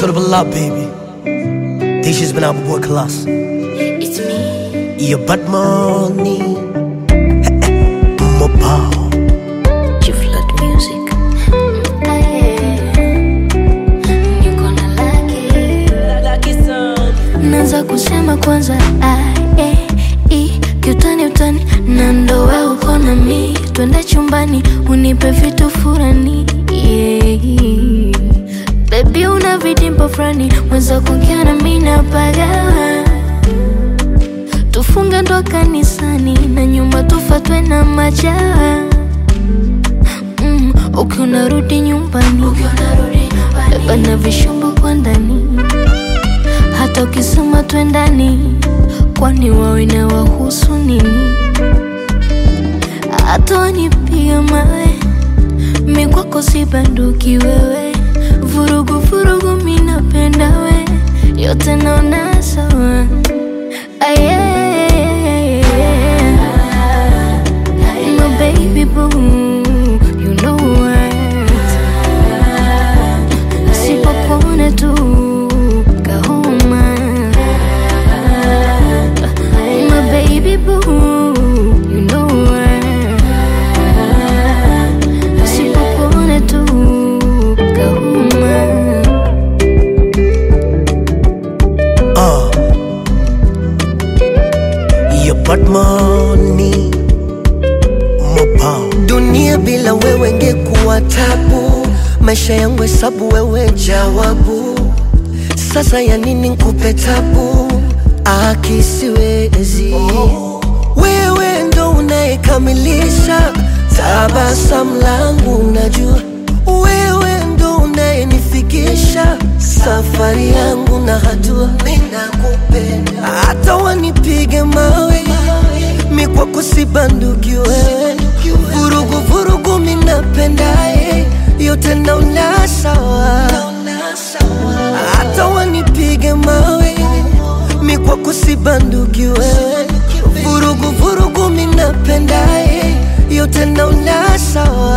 Suitable love, baby. This has been our boy Class. It's me. Your bad money. Mobile. Chief Lord Music. Niko na laki. Naanza kusema kwanza A, E, I, kiutani utani na ndo we uko na mi twende chumbani unipe vitu furani yeah. Baby una vidimpo fulani mweza kuongea na mi napagawa tufunge ndo kanisani na nyumba tufatwe na majawa mm, ukiwa unarudi nyumbani beba na vishombo kwa ndani hata ukisema twendani kwani wawe na wahusu nini hata wanipiga mawe mi kwako si banduki wewe vurugu vurugu mi napenda we yote naona sawa Aye, my baby boo, you know what? Sipokuona tu kahoma, my baby boo, you know what? Sipokuona tu kahoma. Uh. Your bad money. Mobile. Dunia bila wewe ngekuwa tabu, maisha yangu hesabu, wewe jawabu. Sasa ya nini nkupe tabu? Akisiwezi wewe ndo unayekamilisha tabasamu langu, najua wewe ndo unayenifikisha safari yangu na hatua. Ninakupenda hata wanipige mawe, mi kwako si banduki wewe, vurugu vurugu mi napendaye, yote naona sawa, hata wanipige mawe, mi kwako si banduki wewe, vurugu vurugu mi napendaye, yote naona sawa